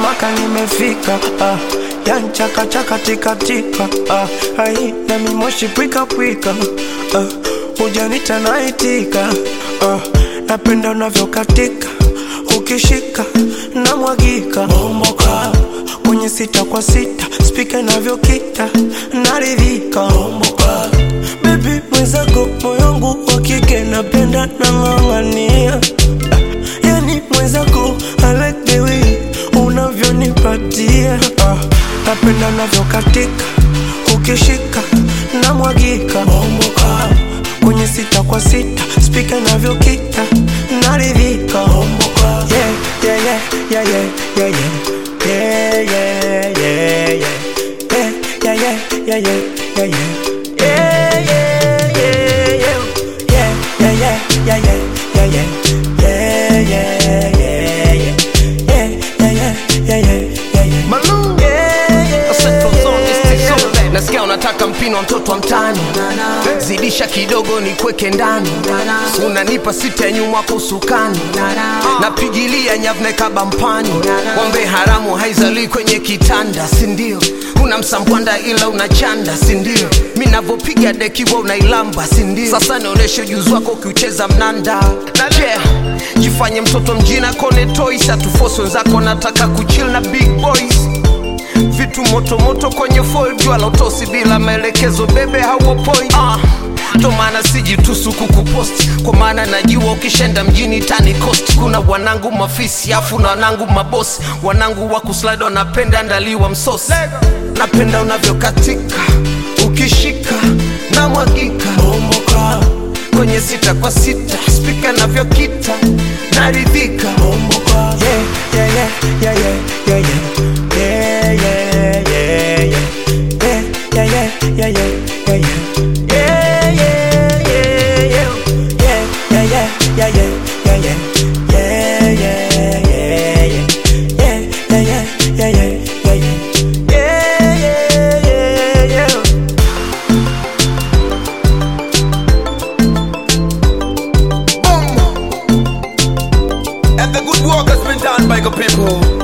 mwaka nimefika ah, yanchakachaka tikatika ah, ai nami moshi pwika pwika ah, ujanita naitika ah, napenda unavyokatika ukishika na mwagika bomboka kwenye sita kwa sita spika inavyokita naridhika bomboka bebi mwenzako moyongu wa kike napenda nang'ang'ania yani mwenzako I like the way unavyonipatia ah, napenda unavyokatika ukishika na mwagika bomboka kwenye sita kwa sita spika inavyokita naridhika bomboka yeah, yeah, yeah, yeah, yeah, yeah, yeah. Yeah, yeah, yeah, yeah. Yeah, yeah, yeah, yeah, yeah, yeah, yeah. Yeah, yeah, yeah, yeah. Yeah, yeah, yeah, yeah, yeah, yeah, yeah. Yeah, yeah, yeah, yeah. Yeah, yeah, yeah, yeah, yeah, yeah, yeah. Malou. Yeah, yeah, Central Zone, East yeah, Zone. yeah. nasikia unataka mpino wa mtoto wa mtani zidisha kidogo ni kweke ndani unanipa sita ya nyuma kwa usukani napigilia nyavne kaba mpani wambe haramu haizalii kwenye kitanda sindio una msambwanda ila unachanda sindio mi navyopiga dekiwa unailamba sindio sasa nionyeshe ujuzi wako ukiucheza mnanda yeah. jifanye mtoto mjina kone toys atufosi wenzako nataka kuchill na big boys vitu moto moto kwenye foil jua la utosi bila maelekezo bebe hauo point ah. ndo maana sijitusu kukuposti kwa maana najua ukishenda mjini tani cost kuna wanangu mafisi afu na wanangu mabosi wanangu wa kuslide wanapenda ndaliwa msosi napenda unavyokatika ukishika na mwagika Bomboka, kwenye sita kwa sita spika navyokita naridhika bomboka. Yeah, yeah, yeah, yeah, yeah, yeah, yeah. Yeah, yeah, yeah, yeah. Yeah, yeah, yeah, yeah, yeah, yeah, yeah. Yeah, yeah, yeah, yeah. Yeah, yeah, yeah, yeah, yeah, yeah, yeah. Yeah, yeah, yeah, yeah. Yeah, yeah, yeah, yeah, yeah, yeah, yeah. Yeah, yeah, yeah, yeah. And the good work has been done by the people.